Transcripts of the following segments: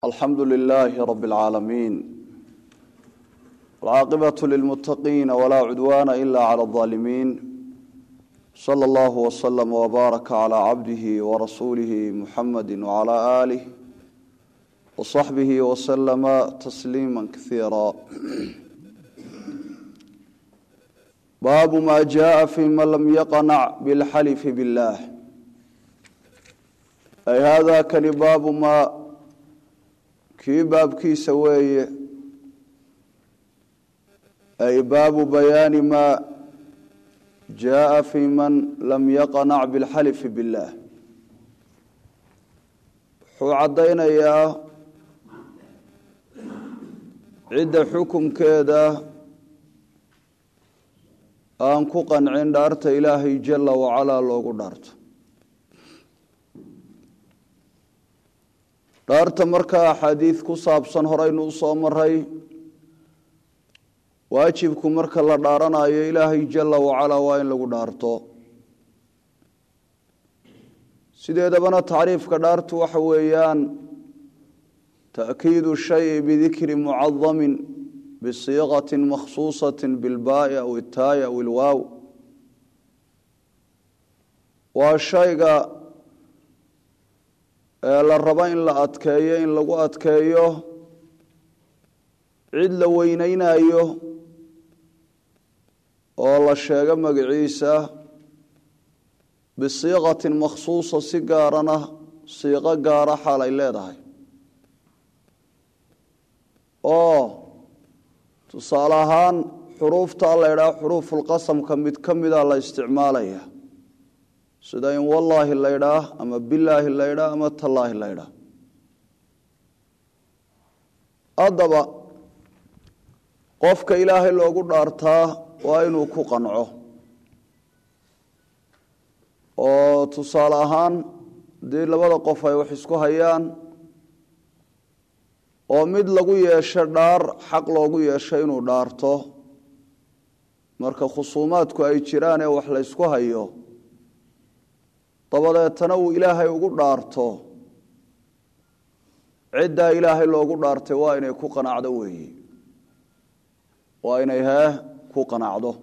alxamdu lilaahi rabi اlcaalamiin wاlcaaqibatu lilmuttaqiina walaa cudwaana ila cala اlظaalimiin sala allahu waslama wbaaraka calaa cabdihi warasuulihi muxamadi wcala aalih wasaxbihi waslama tasliima kasiira baabu ma jaءa fi man lam yaqnac bilxalifi biاllah ay hada kani baabu ma kii baabkiisa weeye ay baabu bayaani maa jaءa fi man lam yaqnac biاlxalifi biاllah wuxuu caddaynayaa cidda xukumkeeda aan ku qancin dhaarta ilaahay jala wacalaa loogu dhaarto dhaarta markaa axaadiid ku saabsan horeynu u soo maray waajibku marka la dhaaranayo ilaahay jala wacalaa waa in lagu dhaarto sideedabana tacriifka dhaartu waxa weeyaan ta'kiidu shayi bidikri mucadamin bisiiqati makhsuusati bilbaai aw itaaya aw ilwaaw waa shayga ee la rabo in la adkeeyo in lagu adkeeyo cid la weyneynayo oo la sheego magaciisa bisiiqatin makhsuusa si gaarana siiqo gaara xaal ay leedahay oo tusaale ahaan xuruufta la ydhaha xuruufulqasamka mid ka mida la isticmaalaya sida in wallaahi la ydhaah ama bilaahi la ydhaah ama tallaahi la ydhaah haddaba qofka ilaahay loogu dhaartaa waa inuu ku qanco oo tusaale ahaan haddii labada qof ay wax isku hayaan oo mid lagu yeesho dhaar xaq loogu yeesho inuu dhaarto marka khusuumaadku ay jiraan ee wax la ysku hayo dabadeetana uu ilaahay ugu dhaarto ciddaa ilaahay loogu dhaartay waa inay ku qanacdo weeye waa inay hee ku qanacdo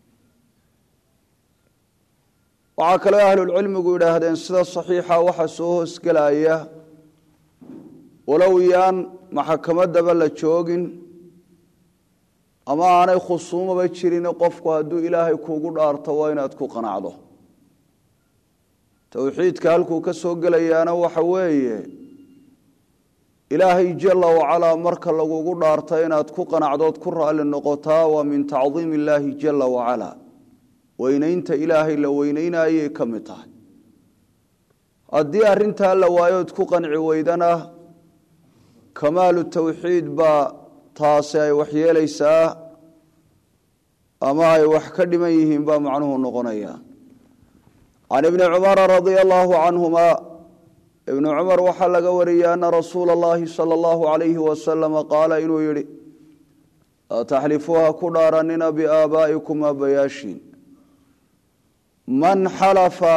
waxaa kaloo ahlulcilmigu yidhaahdeen sida saxiixa waxaa soo hoosgelaya walow yaan maxakamadaba la joogin ama aanay khusuumaba jirin qofku hadduu ilaahay kuugu dhaarto waa inaad ku qanacdo towxiidka halkuu ka soo gelayaana waxa weeye ilaahay jala wacalaa marka lagugu dhaarta inaad ku qanacdood ku raalli noqotaa waa min tacdiim illaahi jala wacalaa weynaynta ilaahay la weyneynayay ka mid tahay haddii arrintaa la waayood ku qanci weydana kamaalu tawxiid baa taasi ay waxyeelaysaa ama ay wax ka dhiman yihiin baa macnuhu noqonaya can ibni cumara radia allahu canhuma ibnu cumar waxaa laga wariyey ana rasuula allahi sala allahu alayhi wasalama qaala inuu yidhi laa taxlifuuha ku dhaaranina biaabaa'ikum aabayaashiin man xalafa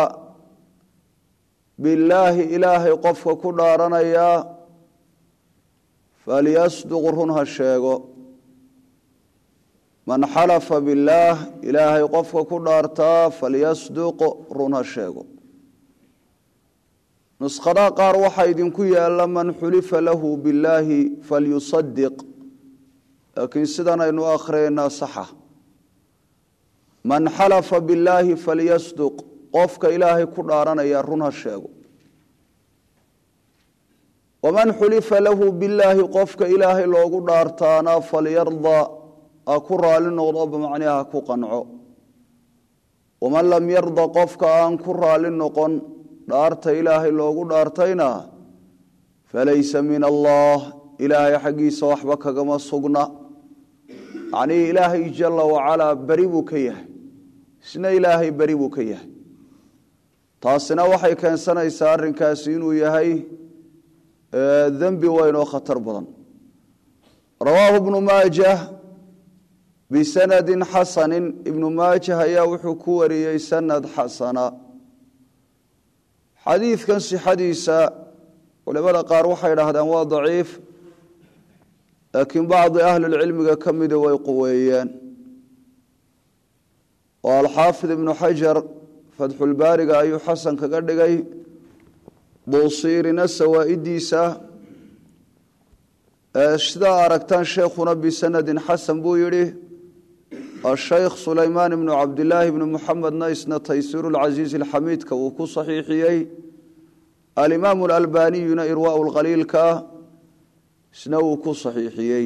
billaahi ilaahay qofka ku dhaaranayaa falyasduq run ha sheego man xalafa billaah ilaahay qofka ku dhaartaa falyasduq run ha sheego nuskhada qaar waxaa idinku yaalla man xulifa lahu billaahi falyusadiq laakiin sidan aynu akhriyaynaa saxa man xalafa billaahi falyasduq qofka ilaahay ku dhaaranaya run ha sheego waman xulifa lahu billaahi qofka ilaahay loogu dhaartaana falyarda ha ku raali noqdo bamacniha ha ku qanco waman lam yarda qofka aan ku raali noqon dhaarta ilaahay loogu dhaartayna falaysa min allah ilaahay xaggiisa waxba kagama sugna macnihii ilaahay jala wacalaa beri buu ka yahay isna ilaahay beri buu ka yahay taasina waxay keensanaysaa arrinkaasi inuu yahay dembi weyn oo khatar badan rawaahu ibnu maajah bisanadin xasanin ibnu maajah ayaa wuxuu ku wariyey sanad xasana xadiidkan sixadiisa culimada qaar waxay idhaahdeen waa daciif laakiin bacdi ahlilcilmiga ka mida way quweeyeen oo alxaafid ibnu xajar fatxulbaariga ayuu xasan kaga dhigay buusiirina sawaa'idiisa sidaa aragtaan sheekhuna bisanadin xasan buu yidhi ashaykh sulaymaan ibnu cabdilaahi ibnu muxamedna isna taysiiru lcasiizi alxamiidka uu ku saxiixiyey alimaamu alalbaniyuna irwaau lkhaliilka isna uu ku saxiixiyey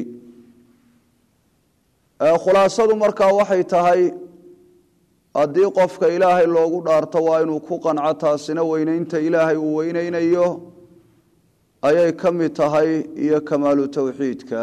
khulaasadu markaa waxay tahay haddii qofka ilaahay loogu dhaarto waa inuu ku qanco taasina weyneynta ilaahay uu weyneynayo ayay ka mid tahay iyo kamaalu towxiidka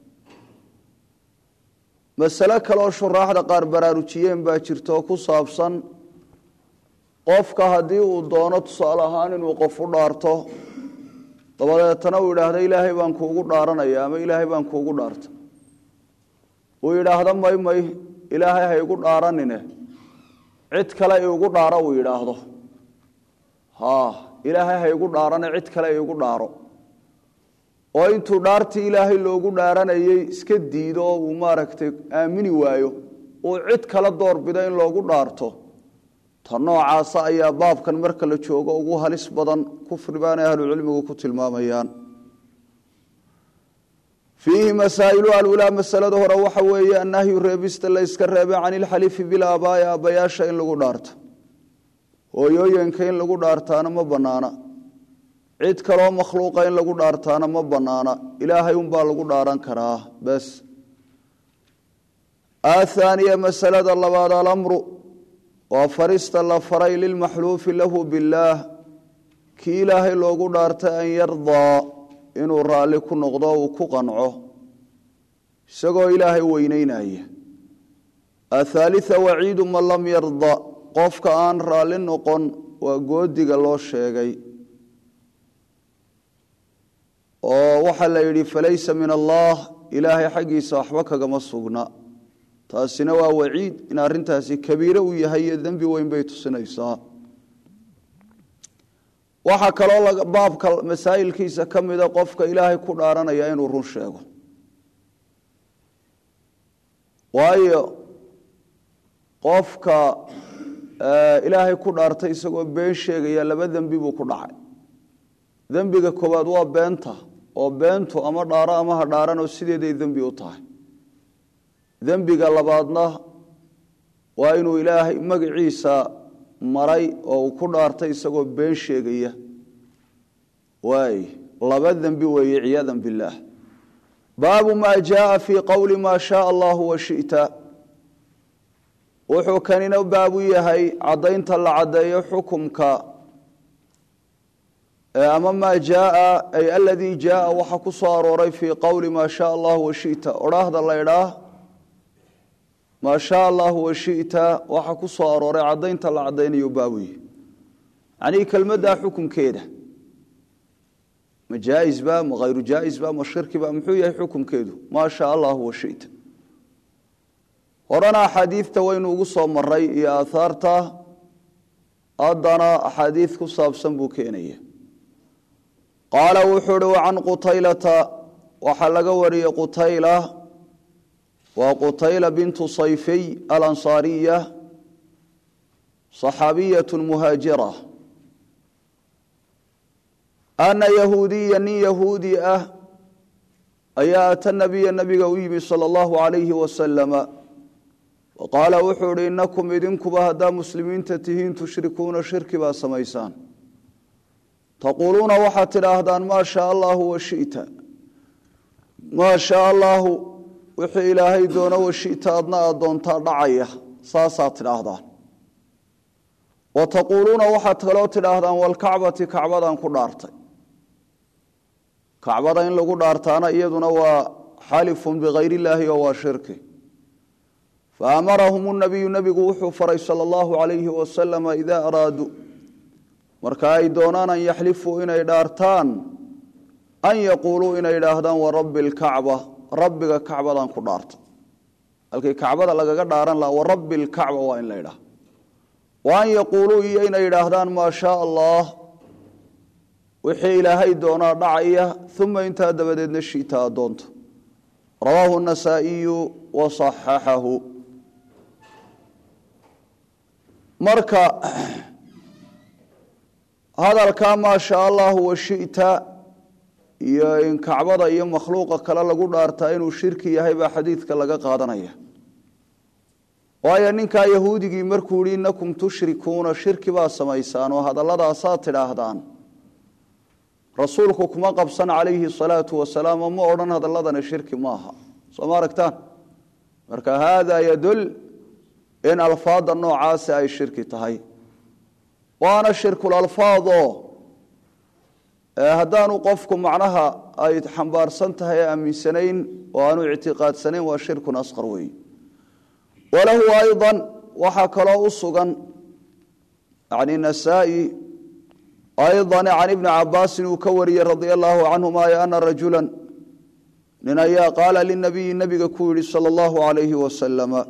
masale kaleoo shuraaxda qaar baraarujiyeen baa jirta oo ku saabsan qofka haddii uu doono tusaale ahaan inuu qof u dhaarto dabadeetana uu yidhaahdo ilaahay baan kuugu dhaaranaya ama ilaahay baan kuugu dhaarta uu yidhaahdo may may ilaahay ha igu dhaaranine cid kale igu dhaaro uu yidhaahdo ha ilaahay ha igu dhaarane cid kale igu dhaaro oo intuu dhaartii ilaahay loogu dhaaranayey iska diido oo uu maaragtay aamini waayo uu cid kala doorbido in loogu dhaarto ta noocaasa ayaa baabkan marka la joogo ugu halis badan kufri baanay ahlucilmigu ku tilmaamayaan fiihi masaa'ilu alulaa masalada hore waxa weeye annahyu reebista la yska reebay can ilxalifi bilaabaai aabbayaasha in lagu dhaarto hooyooyinka in lagu dhaartaana ma bannaana cid kaloo makhluuqa in lagu dhaartaana ma bannaana ilaahay unbaa lagu dhaaran karaa bes athaaniya masalada labaad alamru waa farista la faray lilmaxluufi lahu billaah kii ilaahay loogu dhaartay an yardaa inuu raalli ku noqdo uu ku qanco isagoo ilaahay weyneynaya athaalita waciidu man lam yarda qofka aan raalli noqon waa goodiga loo sheegay oo waxaa la yidhi falaysa min allah ilaahay xaggiisa waxba kagama sugna taasina waa waciid in arrintaasi kabiire uu yahay iyo dembi weyn bay tusinaysaa waxaa kaloo baabka masaa'ilkiisa ka mida qofka ilaahay ku dhaaranaya inuu run sheego waayo qofka ilaahay ku dhaartay isagoo been sheegaya laba dembi buu ku dhacay dembiga koowaad waa beenta oo beentu ama dhaaro ama ha dhaaranoo sideeday dembi u tahay dembiga labaadna waa inuu ilaahay magaciisa maray oo uu ku dhaartay isagoo been sheegaya waay laba dembi weeye ciyaada billaah baabu maa jaaa fii qowli maa shaaa allahu washita wuxuu kanina baabu yahay caddaynta la caddeeyo xukumka ama maa jaaa ay aladii jaaa waxa ku soo arooray fii qowli maa shaaa allahu washita odhaahda la ydhaah maa shaa allahu washita waxa ku soo arooray caddaynta la caddaynayo baabuye yanii kelmaddaa xukumkeeda ma jaaisba ma hayru jaaisba ma shirkiba muxuu yahay xukumkeedu maa shaa allahu washita horena axaadiidta waynu ugu soo maray iyo aahaarta haddana axaadiid ku saabsan buu keenaya qaala wuxuu uhi wacan qutaylata waxaa laga wariyey qutayla waa qutayla bintu sayfiy alansaariya صaxaabiyat muhaajira ana yahuudiya nin yahuudi ah ayaa ata nabiya nabiga u yimi salى اllahu alayhi wasalama waqaala wuxuu ihi inakum idinkuba haddaa muslimiinta tihiin tushrikuuna shirki baa samaysaan taquuluuna waxaad tidhaahdaan maa shaa allahu washita maa shaa allahu wixii ilaahay doono washita adna aad doontaa dhacaya saasaad tidhaahdaan wa taquuluuna waxaad kaloo tidhaahdaan walkacbati kacbadan ku dhaartay kacbada in lagu dhaartaana iyaduna waa xalifun bikayr illaahi oo waa shirki faamarahum nabiyu nebigu wuxuu faray sala allahu calayhi wasalama idaa araaduu marka ay doonaan an yaxlifuu inay dhaartaan an yaquuluu inay idhaahdaan warabbi alkacba rabbiga kacbadan ku dhaarta halkii kacbada lagaga dhaaran laha warabbi alkacba waa in la idhaah wa an yaquuluu iyo inay idhaahdaan maa shaa allah wixii ilaahay doonaa dhacaya uma intaa dabadeedna shiita adoonto rawaahu النasaaئiyu waصaxaxahu marka hadalkaa maa shaa allahu washita iyo in kacbada iyo makhluuqa kale lagu dhaartaa inuu shirki yahay baa xadiidka laga qaadanaya waayo ninkaa yahuudigii markuu yihi inakum tushrikuuna shirki baa samaysaan oo hadalladaasaad tidhaahdaan rasuulku kuma qabsan calayhi salaatu wasalaam oo ma odhan hadaladani shirki maaha soo ma aragtaan marka haadaa yadul in alfaada noocaasi ay shirki tahay waana shirkulalfaadoo haddaanu qofku macnaha ay xambaarsan tahay aaminsanayn oo aanu ictiqaadsanayn waa shirkun asqar weey walahu ayضa waxaa kaloo u sugan yani nasaa-i ayضa can ibni cabaasin uu ka wariyey radia allahu canhuma ana rajula nin ayaa qaala linabiyi nabiga ku yihi salى اllahu alayhi wasalama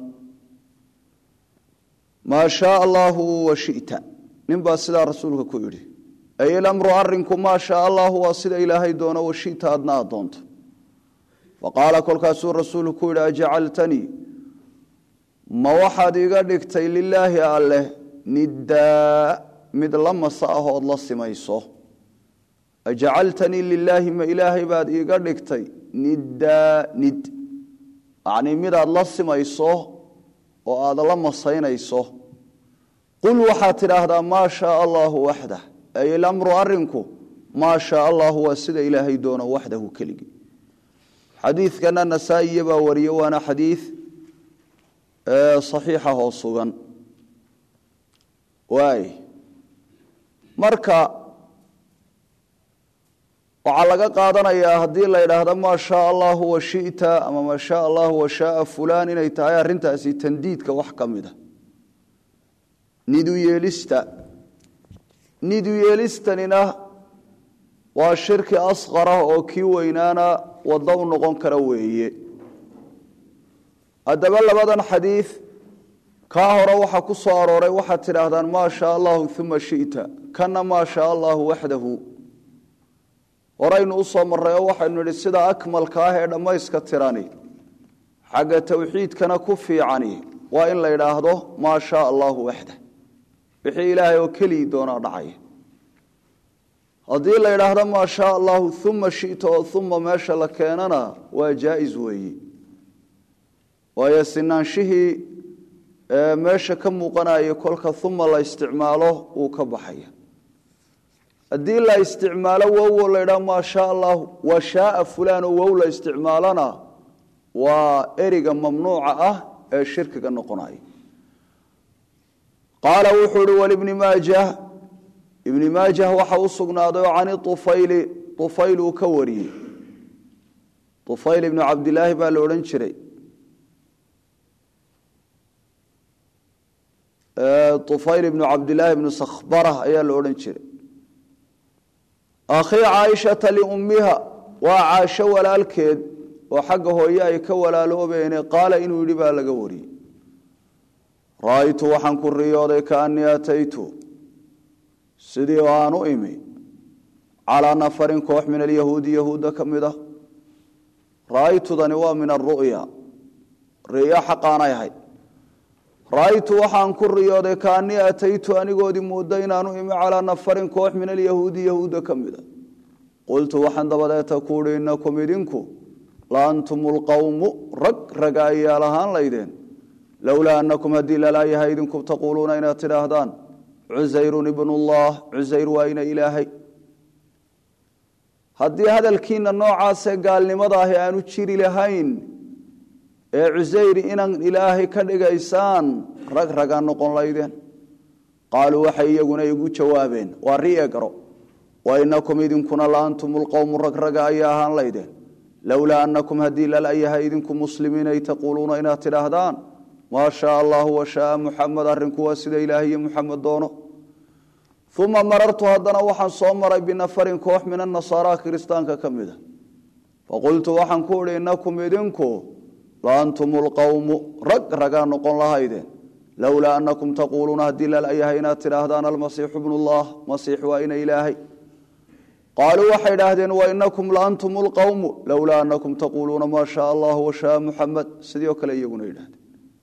maa shaaa allahu washita nin baa sidaa rasuulka ku yidhi ay ilamru arinku maa shaaa allahu waa sida ilaahay doono washita adna aad doonto faqaala kolkaasuu rasuulku ku yidhi ajacaltanii ma waxaad iga dhigtay lilaahi alleh niddaa mid la masa ahood la simayso ajacaltanii lilaahi ma ilaahay baad iiga dhigtay niddaa nid yacnii midaad la simayso oo aada la masaynayso qul waxaad tidhaahdaa maa shaaa allaahu waxdah ay ilamru arinku maa shaaa allahu waa sida ilaahay doono waxdahu keligii xadiidkana nasaa-iya baa wariye waana xadiid saxiixa oo sugan waay marka waxaa laga qaadanayaa haddii la yidhaahdo maa shaaa allahu washita ama maa shaaa allahu washaaa fulaan inay tahay arrintaasi tandiidka wax ka mida nidu yeelista nidu yeelistanina waa shirki asqara oo kii weynaana waddo u noqon kara weeye haddaba labadan xadiid kaa hore waxaa ku soo arooray waxaad tidhaahdaan maa shaa allahu uma shita kana maa shaa allahu waxdahu horaynu u soo marray oo waxaynu nidhi sida akmalka ah ee dhammayska tirani xagga towxiidkana ku fiicani waa in la yidhaahdo maa shaa allahu waxdah wixii ilaahay oo kelii doonaa dhacaya haddii la yidhaahdo maa shaa allahu uma shita oo uma meesha la keenana waa jaa-is weeye waayo sinaanshihii meesha ka muuqanaya kolka uma la isticmaalo wuu ka baxaya haddii la isticmaalo wow la ydhaa maa shaa allahu wa shaaa fulaan oo wow la isticmaalona waa eriga mamnuuca ah ee shirkiga noqonaya qaala wuxuu uhi walibni maajah ibni maajah waxa u sugnaaday oo cani ufayli ufayl uu ka wariyey ufayl ibnu cabdilaahi baa la odhan jiray ufayl ibnu cabdilaahi ibnu sakhbara ayaa la odhan jiray akhii caaishata liummiha waa caasho walaalkeed oo xagga hooye ay ka walaaloobeene qaala inuu yidhi baa laga wariyey ra-aytu waxaan ku riyooday kaanii ataytu sidii aan u imi calaa nafarin koox min alyahuudi yahuudda ka mid ah ra-aytudani waa min aru'ya riyo xaqaanay ahayd ra-aytu waxaan ku riyooday kaanii ataytu anigoodii mooda inaanu imi calaa nafarin koox min alyahuudi yahuudda ka mid a qultu waxaan dabadeeta ku uhi inakum idinku la antum lqowmu rag raga ayaal ahaan laydeen lowlaa anakum haddii lalaayahay idinku taquuluuna inaad tidhaahdaan cusayrun ibnullah cusayr waa ina ilaahay haddii hadalkiina noocaasee gaalnimada ahi aanu jiri lahayn ee cusayri inan ilaahay ka dhigaysaan rag ragaa noqon laydeen qaaluu waxay iyaguna igu jawaabeen waa rie garo wa inakum idinkuna la antum lqowmu rag raga ayaa ahaan laydeen lowlaa anakum haddii lalayahay idinku muslimiin ay taquuluuna inaad tidhaahdaan maa shaa allahu washaaa muxamed arrinku waa sida ilaahay iyo muxamed doono uma marartu haddana waxaan soo maray binafarin koox min anasaara kiristaanka ka mida faqultu waxaan ku uhi inakum idinku la antum lqowmu rag ragaa noqon lahaydeen lowlaa anakum taquuluuna haddii lalayahay inaad tidhaahdaan almasiixu bnullah masiix waa ina ilaahay qaaluu waxay idhaahdeen wainakum laantum lqowmu lowlaa anakum taquuluuna maa shaa allahu washaa muxamed sidii oo kale iyaguna yidhahdeen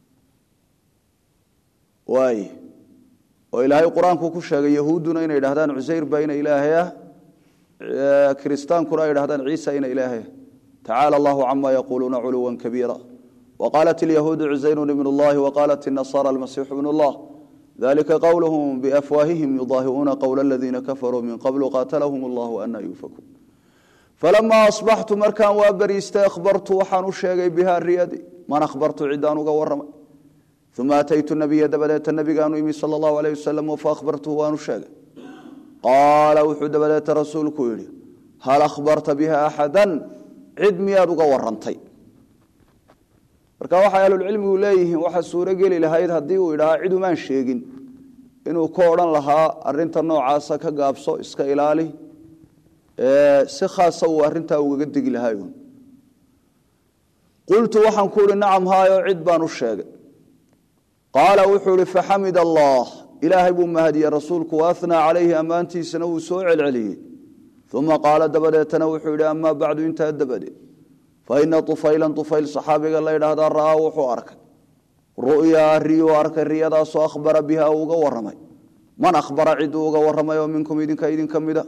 waay oo ilaahay qur-aanku ku sheegay yahuudduna inay idhahdaan cusayr baa ina ilaahay ah kiristaankuna ay idhahdaan ciisa ina ilaahay ah tacaala allahu cama yaquuluuna culuwa kabiira waqaalat ilyahuudu cusayru ibn اllahi waqaalat الnasaara almasiixu ibn اllah dalika qowluhum biafwaahihim yudaahiuuna qowla aladiina kafaruu min qablu qaatalahum allahu ana yuufakuun falamaa asbaxtu markaan waa beriistay akhbartu waxaan u sheegay biha riyadi man akhbartu ciddaan uga waramay uma ataytu nabiya dabadeeta nabigaanu imi sal allahu aleyh wasalam faahbartuhu waanu sheegay qaala wuxuu dabadeeta rasuulku yidhi hal akhbarta biha axadan cid miyaad uga warantay marka waxay ahlulcilmigu leeyihiin waxaa suuro geli lahayd haddii uu idhahaa cid umaan sheegin inuu ka odhan lahaa arinta noocaasa ka gaabso iska ilaali si khaasa uu arintaa ugaga degi lahaa qultu waxaan ku ihi nacam haayo cid baan u sheegay qaala wuxuu ihi faxamid allah ilaahay buu mahadiyey rasuulku waathnaa calayhi ammaantiisana wuu soo celceliyey uma qaala dabadeetana wuxuu yidhi amaa bacdu intaa dabadeed faina ufaylan ufayl saxaabiga la ydhaahdaa ra'aa wuxuu arkay ru'yaa riyuu arkay riyadaasoo akhbara biha uu uga waramay man akhbara ciduu uga waramay oo minkum idinka idinka mida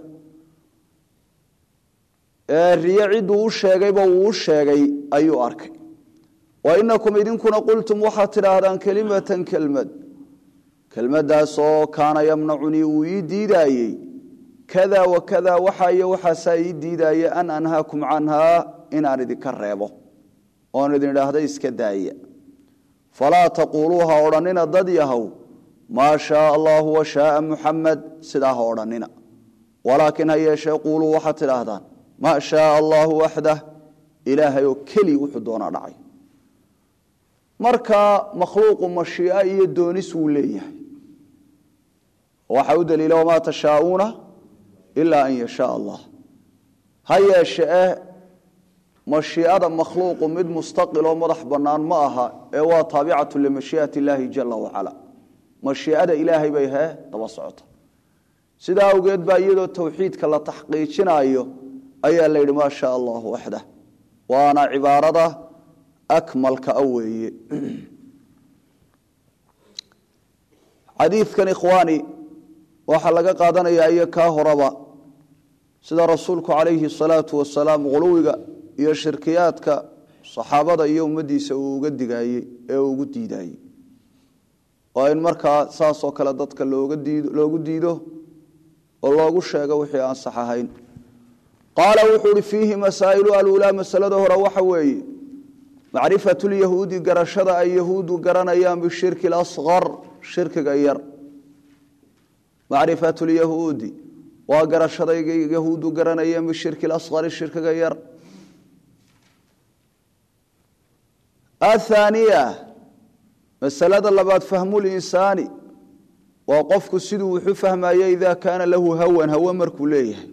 riyo ciduu u sheegayba wuu u sheegay ayuu arkay wainakum idinkuna qultum waxaad tidhaahdaan kelimatan kelmad kelmadaasoo kaana yamnacunii uu ii diidaayey kada wa kada waxa iyo waxaasaa ii diidaaya an anhaakum canhaa inaan idinka reebo oon idin idhaahda iska daaya falaa taquuluu ha odhannina dad yahow maa shaaa allaahu wa shaaa muxamed sidaa ha odhannina walaakin ha yeeshee quuluu waxaad tidhaahdaan maa shaaa allaahu waxdah ilaahay oo keli wuxuu doonaa dhacay marka makhluuqu mashii'a iyo doonis wuu leeyahay waxaa u daliila wamaa tashaauuna ilaa an yashaa allah ha yeeshee mashiicada makhluuqu mid mustaqil oo madax bannaan ma aha ee waa taabicatu limashii'ati illaahi jala wacala mashiicada ilaahay bay hee daba socota sidaa awgeed baa iyadoo towxiidka la taxqiijinayo ayaa la yidhi maa shaa allahu waxdah waana cibaarada akmalka a weeye xadiidkan ikhwaani waxaa laga qaadanayaa iyo kaa horaba sida rasuulku calayhi asalaatu wasalaam quluwiga iyo shirkiyaadka saxaabada iyo ummaddiisa uu uga digaayey ee uu ugu diidaayey waa in markaa saasoo kale dadka looga diido loogu diido oo loogu sheego wixii aan sax ahayn qaala wuxuu uhi fiihi masaa'ilu aluulaa masalada hore waxa weeye macrifatu lyahuudi garashada ay yahuudu garanayaan bishirki اlasqar shirkiga yar macrifatu lyahuudi waa garashada yahuudu garanayaan bishirki اlasqari shirkiga yar athaaniya masalada labaad fahmu linsaani waa qofku siduu wuxu fahmaya ida kaana lahu hawan hawe markuu leeyahay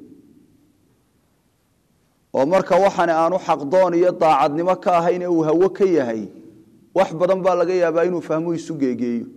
oo marka waxaan aanu xaqdoon iyo daacadnimo ka ahayn ee uu hawo ka yahay wax badan baa laga yaabaa inuu fahmu isu geegeeyo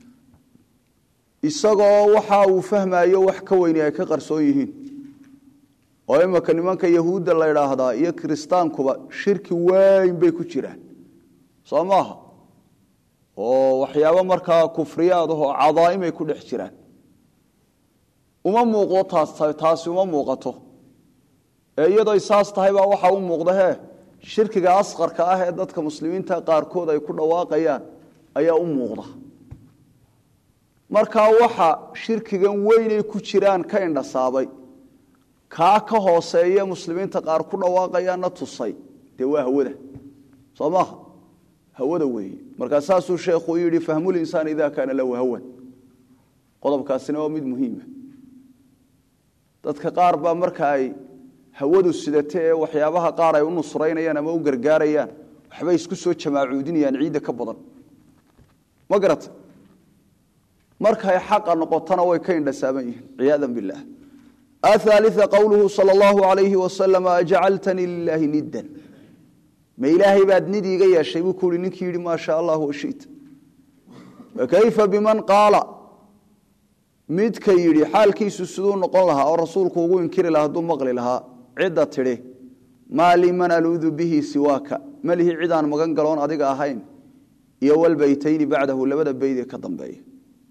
isagoo waxa uu fahmayo wax ka weyni ay ka qarsoon yihiin oo imika nimanka yahuudda la idhaahdaa iyo kiristaankuba shirki weyn bay ku jiraan soo maaha oo waxyaabo markaa kufriyaad ahoo cadaaimay ku dhex jiraan uma muuqdo taas taasi uma muuqato ee iyadoo saas tahay baa waxaa u muuqda he shirkiga asqarka ah ee dadka muslimiinta qaarkood ay ku dhawaaqayaan ayaa u muuqda markaa waxa shirkigan weynay ku jiraan ka indhasaabay kaa ka hooseeye muslimiinta qaar ku dhawaaqayaanna tusay dee waa hawada soo maaha hawada weeye markaa saasuu sheekhu yidhi fahmulinsaan ida kaana lahu hawan qodobkaasina waa mid muhiima dadka qaar baa marka ay hawadu sidate ee waxyaabaha qaar ay u nusraynayaan ama u gargaarayaan waxbay isku soo jamaacuudinayaan ciidda ka badan ma garata markay xaqa noqotona way ka indhasaaban yihiin ciyaada bilah athaalia qowluhu sal allahu alayhi wasalam ajcaltanii lilaahi niddan ma ilaahay baad nid iiga yeeshay buu ku uhi ninkii yidhi maa sha allah washita fakayfa biman qaala midka yidhi xaalkiisu siduu noqon lahaa oo rasuulku ugu inkiri lahaa hadduu maqli lahaa cidda tidhi maa lii man aluudu bihi siwaaka malihi cidaan magan galoon adiga ahayn iyo walbeytayni bacdahu labada beyd ee ka dambeeya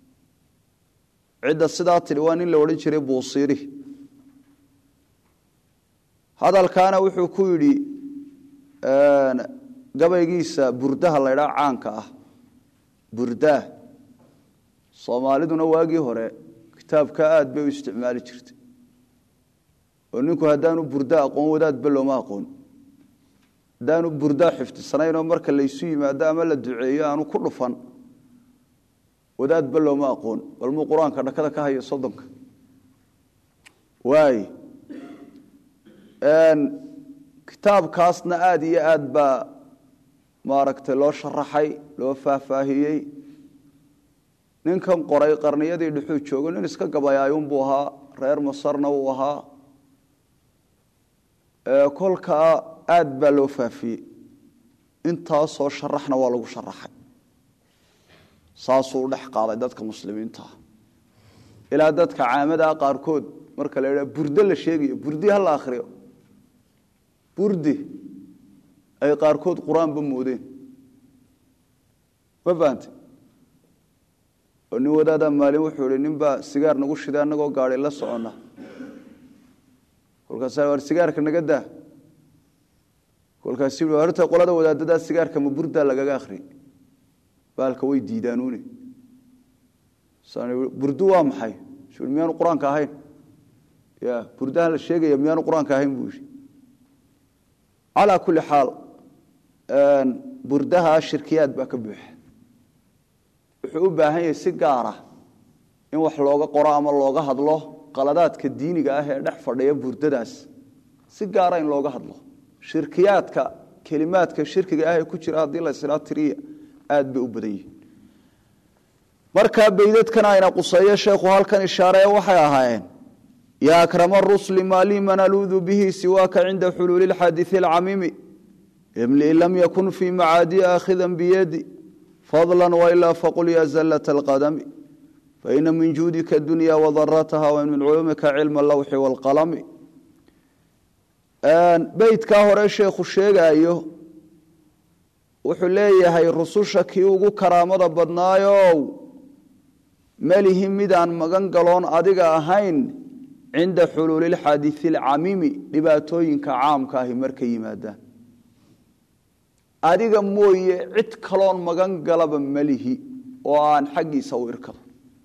cidda sidaa tidhi waa nin la odhan jiray buusiiri hadalkaana wuxuu ku yidhi gabaygiisa burdaha laydhaa caanka ah burdaah soomaaliduna waagii hore kitaabka aad bay u isticmaali jirtay oo ninku haddaanu burda aqoon wadaadba looma aqoon haddaanu burdaa xifdisanaynoo marka laysu yimaado ama la duceeyo aanu ku dhufan wadaadba looma aqoon bal muu qur-aanka dhakada ka hayo soddonka waay kitaabkaasna aada iyo aad baa maaragtay loo sharaxay loo faahfaahiyey ninkan qoray qarniyadii dhuxuu joogo nin iska gabayaayunbuu ahaa reer masarna uu ahaa kolkaa aad baa loo faafiyey intaasoo sharaxna waa lagu sharaxay saasuu u dhex qaaday dadka muslimiintaa ilaa dadka caamadaa qaarkood marka la idhaha burdo la sheegayo burdi ha la akhriyo burdi ay qaarkood qur-aanba moodeen ma fahante oo nin wadaadaa maalin wuxuu ihi nin baa sigaar nagu shiday annagoo gaadi la soconna kolkaasa war sigaarka naga daa kolkaasi horta qolada wadaadadaa sigaarka ma burdaa lagaga akhriyay baalka way diidaanuune burdu waa maxay miyaanu qur-aanka ahayn ya burdaha la sheegaya miyaanu qur-aanka ahayn buu yihi calaa kulli xaal burdaha shirkiyaad baa ka buuxa wuxuu u baahan yahay si gaara in wax looga qoro ama looga hadlo qaladaadka diiniga ah ee dhex fadhiya burdadaas si gaara in looga hadlo shirkiyaadka kelimaadka shirkiga ah ee ku jira haddii la islaa tiriya aad bay u badan yihiin markaa beydadkan ayna quseeyo sheekhu halkan ishaaree waxay ahaayeen yaa akrama rusli maa lii man aluudu bihi siwaaka cinda xuluuli lxaadii alcamiimi imli lam yakun fii macaadi aakhidan biyadi fadla wailaa faqul ya zallat alqadami faina min juudika dunya wadarataha wa min culumika cilma allawxi waalqalami beydkaa hore sheekhu sheegaayo wuxuu leeyahay rususha kii ugu karaamada badnaayow melihi midaan magan galoon adiga ahayn cinda xuluuli lxaadii alcamiimi dhibaatooyinka caamka ahi markay yimaadaan adiga mooye cid kaloon magan galaba melihi oo aan xaggiisa u irkado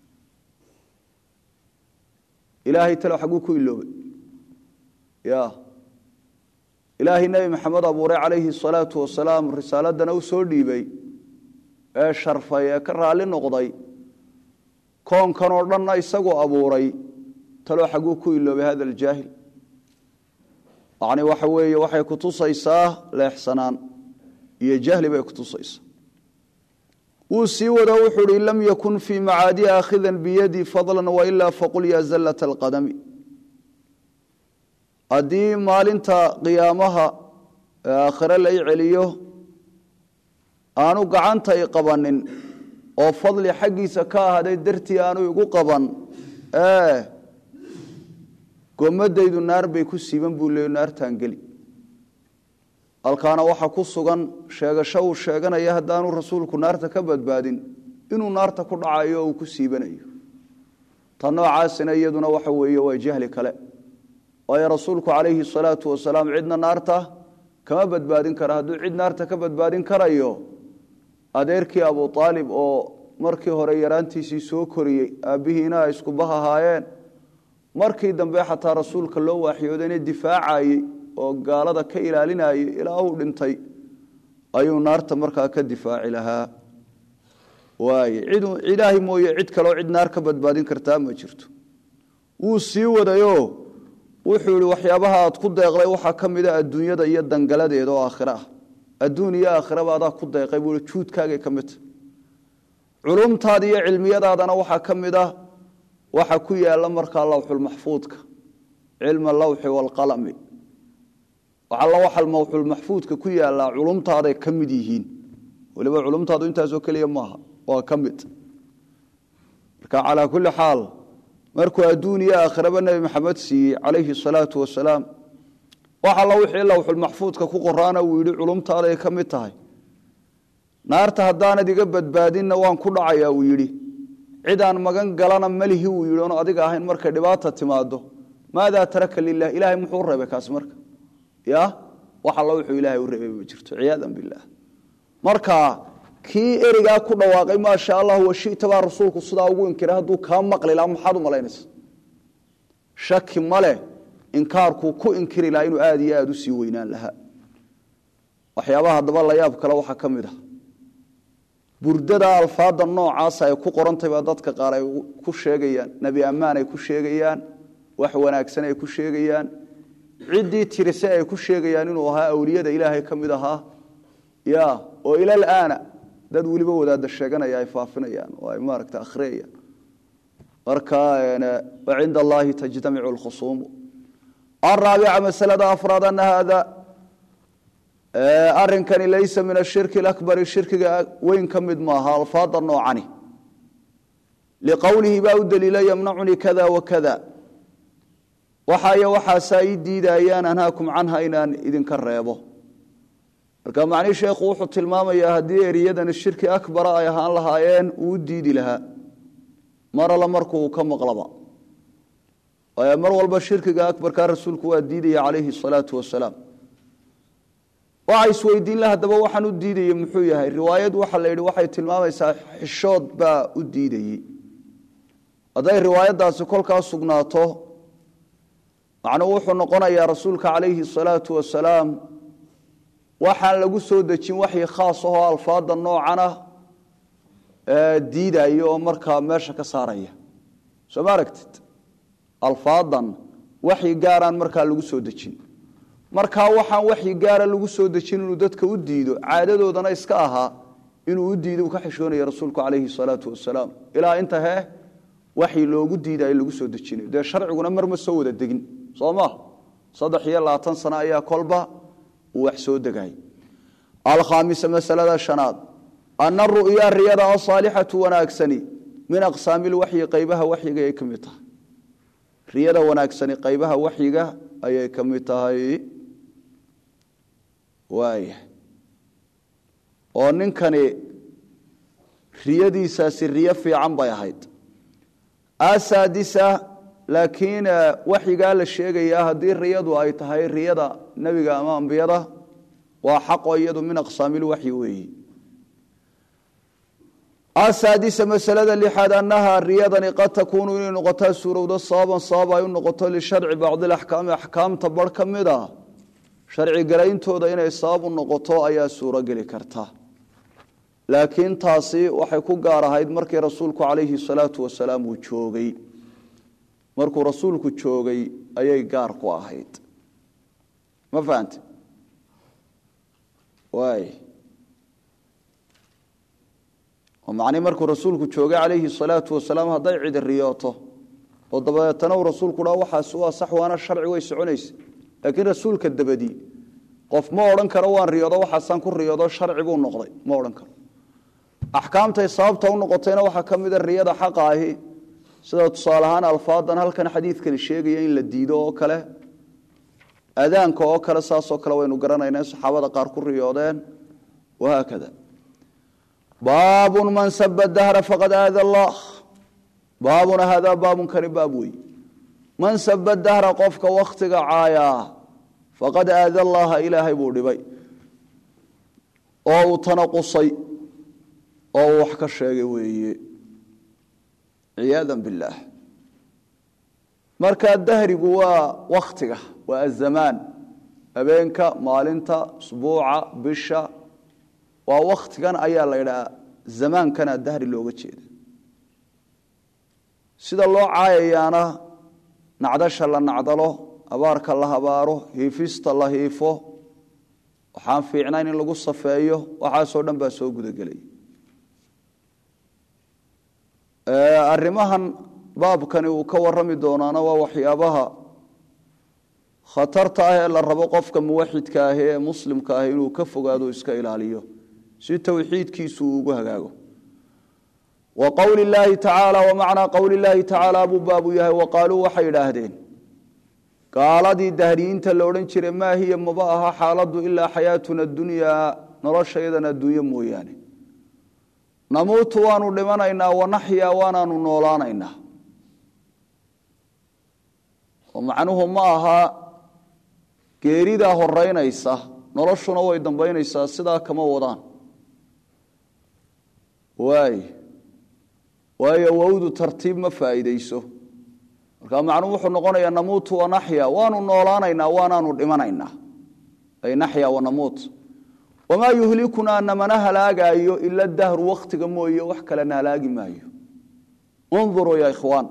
ilaahay talo xagguu ku iloobay ya ilaahay nebi maxamed abuuray calayhi salaatu wasalaam risaaladana u soo dhiibay ee sharfay ee ka raalli noqday koonkan oo dhanna isagoo abuuray taloo xagguu ku iloobay hada aljaahil yacni waxa weeye waxay kutusaysaa leexsanaan iyo jahli bay kutusaysaa wuu sii wado wuxuu uhi lam yakun fii macaadi aakhidan biyadi fadla wailaa faqul ya zallat alqadami haddii maalinta qiyaamaha aakhire la i celiyo aanu gacanta i qabanin oo fadli xaggiisa ka ahaaday dartii aanu igu qaban gomadaydu naar bay ku siiban buu leey naartaan geli halkaana waxaa ku sugan sheegasho uu sheeganaya haddaanu rasuulku naarta ka badbaadin inuu naarta ku dhacayo oo uu ku siibanayo ta noocaasina iyaduna waxa weeye waa jahli kale waayo rasuulku calayhi salaatu wasalaam cidna naarta kama badbaadin kara hadduu cid naarta ka badbaadin karayo adeerkii abu aalib oo markii hore yaraantiisii soo koriyey aabbihiina ay iskuba ahaayeen markii dambe xataa rasuulka loo waaxyoodayna difaacayey oo gaalada ka ilaalinayay ilaa uu dhintay ayuu naarta markaa ka difaaci lahaa waaye cid ilaahay mooye cid kaleo cid naar ka badbaadin kartaa ma jirto wuu sii wadayo wuxuu ihi waxyaabaha aad ku deeqday waxaa ka mida adduunyada iyo dangaladeeda oo aakhire ah adduun iyo aakhiraba adaa ku deeqay buu juudkaagay ka midta culumtaada iyo cilmiyadaadana waxaa ka mid ah waxa ku yaala markaa lawxulmaxfuudka cilma lawxi waalqalami alla waxa lawxulmaxfuudka ku yaallaa culumtaaday ka mid yihiin weliba culumtaadu intaasoo keliya maaha waa ka mid marka calaa kulli xaal markuu adduun iyo aakhiraba nebi maxamed siiyey calayhi salaatu wasalaam wax alla wixii lowxulmaxfuudka ku qoraana uu yidhi culumtaaday ka mid tahay naarta haddaanad iga badbaadinna waan ku dhacayaa uu yidhi cidaan magan galana malihi uu yidhi oon adiga ahayn markay dhibaata timaado maadaa taraka lilah ilaahay muxuu u reebay kaasi marka ya wax alla wuxuu ilaahay u reebay ma jirto ciyaadan bilah marka kii erigaa ku dhawaaqay maasha allah washita baa rasuulku sidaa ugu inkiray hadduu kaa maqli laha maxaad u malaynaysa shaki male inkaarkuu ku inkiri lahaa inuu aada iyo aada u sii weynaan lahaa waxyaabaha haddaba la yaab kale waxaa ka mid ah burdada alfaada noocaasa ay ku qorantay baa dadka qaar ay ku sheegayaan nebi ammaan ay ku sheegayaan wax wanaagsan ay ku sheegayaan ciddii tirise ay ku sheegayaan inuu ahaa awliyada ilaahay ka mid ahaa ya oo ilal aana dad weliba wadaada sheeganaya ay faafinayaan oo ay maaragta akhriyayaan marka cinda allahi tajtamicu lkhusuumu araabica masalada afraad ana haada arinkani laysa min ashirki akbari shirkiga weyn ka mid maaha alfaada noocani liqowlihi baa u daliila yamnacunii kada wakada waxayo waxaasaa ii diidayaan anhaakum canha inaan idinka reebo marka macnii sheekhu wuxuu tilmaamayaa haddii eriyadani shirki akbara ay ahaan lahaayeen uu u diidi lahaa mar alla markuu ka maqlaba waayo mar walba shirkiga akbarkaa rasuulku waa diidaya calayhi salaatu wasalaam waxa isweydiin la haddaba waxaan u diidayey muxuu yahay riwaayad waxa la yidhi waxay tilmaamaysaa xishood baa u diidayey hadday riwaayaddaasi kolkaa sugnaato macnuu wuxuu noqonayaa rasuulka calayhi salaatu wasalaam waxaan lagu soo dejin waxyi khaas ahoo alfaada noocana diidaya oo markaa meesha ka saaraya soo ma aragtid alfaadan waxyi gaaraan markaa lagu soo dejin markaa waxaan waxyi gaara lagu soo dejin inuu dadka u diido caadadoodana iska ahaa inuu u diido uu ka xishoonaya rasuulku calayhi salaatu wasalaam ilaa inta hee waxyi loogu diidayo lagu soo dejinayo dee sharciguna mar ma soo wada degin soo ma saddex iyo labaatan sano ayaa kolba uu wax soo degay alkhaamisa masalada shanaad ana ru'ya riyada asaalixatu wanaagsani min aqsaami lwaxyi qaybaha waxyiga ay ka mid tahay riyada wanaagsani qaybaha waxyiga ayay ka mid tahay waaya oo ninkani riyadiisaasi riyo fiican bay ahayd asaadisa laakiin waxyigaa la sheegayaa haddii riyadu ay tahay riyada nebiga ama ambiyada waa xaqo iyadu min aqsaami lwaxyi weeyi asaadisa masalada lixaad annaha riyadani qad takuunu inay noqotaa suurowdo sababan sabab ay u noqoto lisharci bacdi laxkaami axkaamta bar ka mid a sharci garayntooda inay sabab u noqoto ayaa suurogeli karta laakiin taasi waxay ku gaar ahayd markii rasuulku calayhi salaatu wasalaam uu joogay markuu rasuulku joogay ayay gaar ku ahayd ma fahante waay oo macnii markuu rasuulku joogay calayhi salaatu wasalaam hadday cidi riyooto oo dabadeetana uu rasuulku dhaa waxaas waa sax waana sharci way soconaysa laakiin rasuulka dabadii qof ma odhan karo waan riyoodo waxaasaan ku riyoodo sharci buu noqday ma odhan karo axkaamtay sababta u noqotayna waxaa ka mida riyada xaqa ahi sida tusaale ahaan alfaadan halkan xadiidkani sheegaya in la diido oo kale adaanka oo kale saasoo kale waynu garanayna in saxaabada qaar ku riyoodeen wahaakada baabun man saba dahra faqad aada allah baabuna haadaa baabunkani baab wey man saba dahra qofka wakhtiga caayaa faqad aada allaha ilaahay buu dhibay oo uu tanaqusay oo uu wax ka sheegay weeye ciyaada billaah markaa dahrigu waa wakhtiga waa azamaan habeenka maalinta usbuuca bisha waa wakhtigan ayaa la ydhaha zamaankana dahri looga jeeda sida loo caayayaana nacdasha la nacdalo abaarka la habaaro hiifista la hiifo waxaan fiicnayn in lagu safeeyo waxaasoo dhan baa soo gudagelay arrimahan baabkani uu ka warami doonaana waa waxyaabaha khatarta ah ee la rabo qofka muwaxidka ahi ee muslimka ahi inuu ka fogaado iska ilaaliyo si towxiidkiisu uu ugu hagaago wa qowli illaahi tacaala wa macnaa qowli illaahi tacaala buu baabu yahay wa qaaluu waxay idhaahdeen gaaladii dahriyiinta la odhan jiray maa hiya maba aha xaaladdu ilaa xayaatuna adunyaa noloshayadan adduunyo mooyaane namuutu waanu dhimanaynaa wanaxyaa waanaanu noolaanaynaa oo macnuhu ma aha geeridaa horeynaysa noloshuna way dambaynaysaa sidaa kama wadaan waay waayo wowdu tartiib ma faa'iideyso marka macnuhu wuxuu noqonayaa namuutu wanaxya waanu noolaanaynaa waanaanu dhimanaynaa ay naxya wanamuut wamaa yuhlikunaa namana halaagaayo ila dahru wakhtiga mooye wax kalena halaagi maayo unduruu ya ikhwaan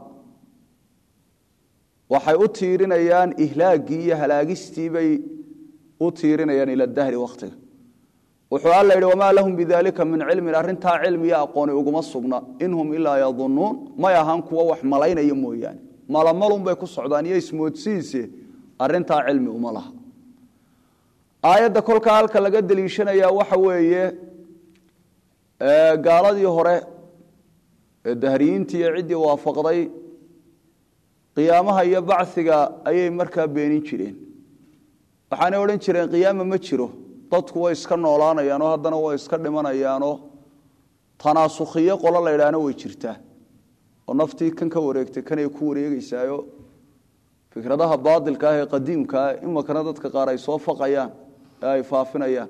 waxay u tiirinayaan ihlaagii iyo halaagistii bay u tiirinayaan ila dahri wakhtiga wuxuu alla yidhi wamaa lahum bidaalika min cilmin arrintaa cilmiyo aqooni uguma sugna in hum ilaa yadunuun may ahaan kuwa wax malaynaya mooyaane malamalunbay ku socdaan iyo ismoodsihiise arrintaa cilmi uma laha aayadda kolkaa halka laga deliishanayaa waxa weeye gaaladii hore ee dahriyiintii iyo ciddii waafaqday qiyaamaha iyo bachiga ayay markaa beenin jireen waxaanay odhan jireen qiyaama ma jiro dadku way iska noolaanayaanoo haddana way iska dhimanayaanoo tanaasukhiyo qolo la ydhaahna way jirtaa oo naftii kan ka wareegtay kanay ku wareegeysaayo fikradaha baadilka ah ee qadiimkaa imakana dadka qaar ay soo faqayaan ee ay faafinayaan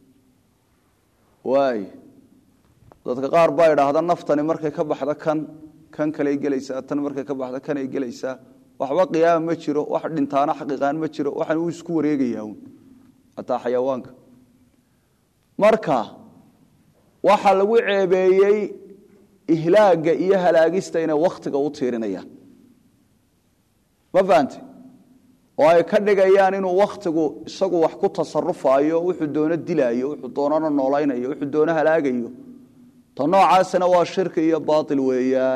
waay dadka qaar baa idhaahda naftani markay ka baxda kan kan kaley gelaysaa tan markay ka baxda kanay gelaysaa waxba qiyaama ma jiro wax dhintaana xaqiiqaan ma jiro waxaan uu isku wareegayaa un hataa xayawaanka marka waxaa lagu ceebeeyey ihlaaga iyo halaagista inay wakhtiga u tiirinayaan ma fahante oo ay ka dhigayaan inuu wakhtigu isagu wax ku tasarufaayo wuxuu doono dilaayo wuxuu doonana noolaynayo wuxuu doono halaagayo ta noocaasina waa shirki iyo baail weeyaan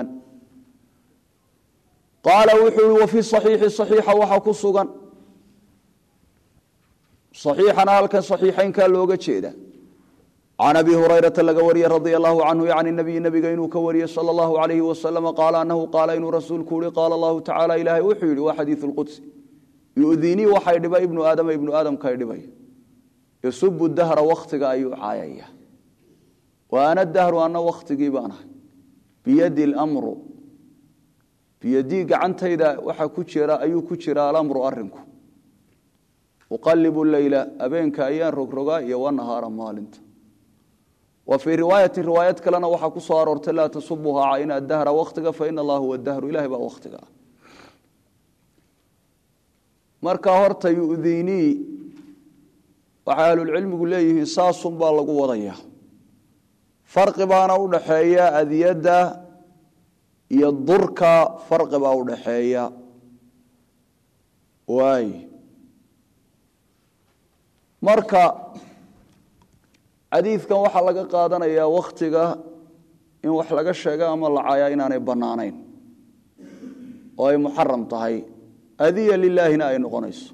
qaala wuxuu i wafii saxiixi saxiixa waxaa ku sugan saxiixana halkan saxiixaynkaa looga jeeda can abi hurayrata laga wariyey radia allahu canhu can nabiyi nabiga inuu ka wariyey sala allahu alayhi wasalama qaala anahu qaala inuu rasuulku yihi qaala allahu tacala ilaahay wuxuu yihi waa xadiiu lqudsi yudinii waxay dhibay ibnu aadama ibnu aadamkay dhibay yasubu dahra wakhtiga ayuu caayaya wa ana dahru ana wakhtigii baan ahay biyadi lmru biyadii gacantayda waxaa ku jira ayuu ku jira alamru arinku uqalibu leyla abeenka ayaan rogrogaa iyo wanahaara maalinta wa fii riwaayati riwaayad kalena waxaa ku soo aroortay laa tasubuha cayna dahra wakhtiga faina allah huwa dahru ilahay baa wakhtiga ah markaa horta yudinii waxay ahlulcilmigu leeyihiin saasun baa lagu wadaya farqi baana u dhaxeeya adiyadda iyo durka farqi baa u dhaxeeya waay marka xadiidkan waxaa laga qaadanayaa wakhtiga in wax laga sheega ama la cayaa inaanay bannaanayn oo ay muxaram tahay adiya lilaahina ay noqonayso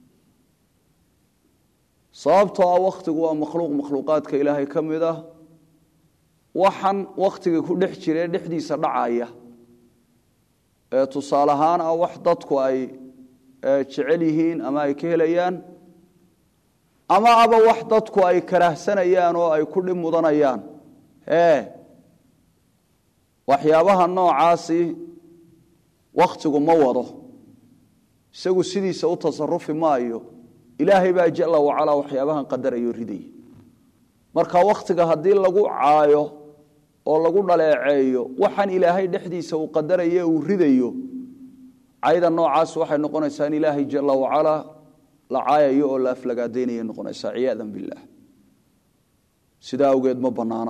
sababtoo ah wakhtigu waa makhluuq makhluuqaadka ilaahay ka mid ah waxan wakhtiga ku dhex jiree dhexdiisa dhacaya ee tusaale ahaan ah wax dadku ay jecel yihiin ama ay ka helayaan ama aba wax dadku ay karaahsanayaan oo ay ku dhib mudanayaan ee waxyaabaha noocaasi wakhtigu ma wado isagu sidiisa u tasarufi maayo ilaahay baa jala wacalaa waxyaabahan qadarayo ridaya marka wakhtiga haddii lagu caayo oo lagu dhaleeceeyo waxaan ilaahay dhexdiisa uu qadarayo uu ridayo cayda noocaas waxay noqonaysaa in ilaahay jala wacalaa la caayayo oo la aflagaadaynaya noqonaysaa ciyaadan billaah sidaa awgeed ma bannaana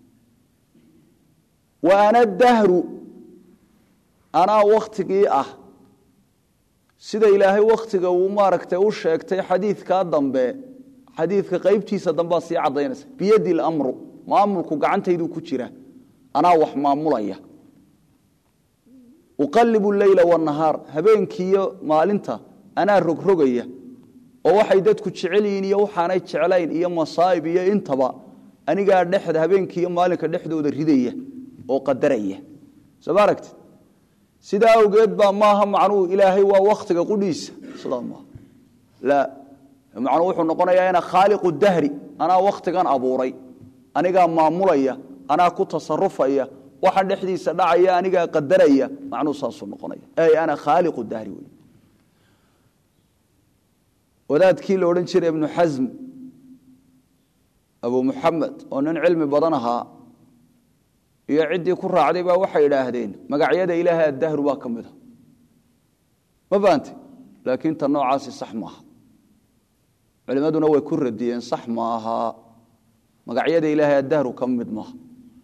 wa ana dahru anaa wakhtigii ah sida ilaahay wakhtiga uu maaragtay u sheegtay xadiidkaa dambe xadiidka qaybtiisa dambea sii caddaynaysa biyadi lamru maamulku gacantayduu ku jira anaa wax maamulaya uqalibu leyla wanahaar habeenkiiyo maalinta anaa rogrogaya oo waxay dadku jecel yihiin iyo waxaanay jeclayn iyo masaa'ib iyo intaba anigaa dhexda habeenkiiyo maalinka dhexdooda ridaya oo qadaraya soo ma aragtid sidaa awgeed baa maaha macnuhu ilaahay waa wakhtiga qudhiisa sidaa maaha laa macnuhu wuxuu noqonayaa ina khaaliqu dahri anaa wakhtigan abuuray anigaa maamulaya anaa ku tasarufaya waxa dhexdiisa dhacaya anigaa qadaraya macnuhu saasuu noqonaya ey ana khaaliqu dahri wey wadaadkii la odhan jiray ibnu xasm abu muxamed oo nin cilmi badan ahaa iyo ciddii ku raacday baa waxay idhaahdeen magacyada ilaahay addahru baa ka mid a ma fahamte laakiin tan noocaasi sax maaha culimmaduna way ku radiyeen sax ma aha magacyada ilaahay addahru ka mid maaha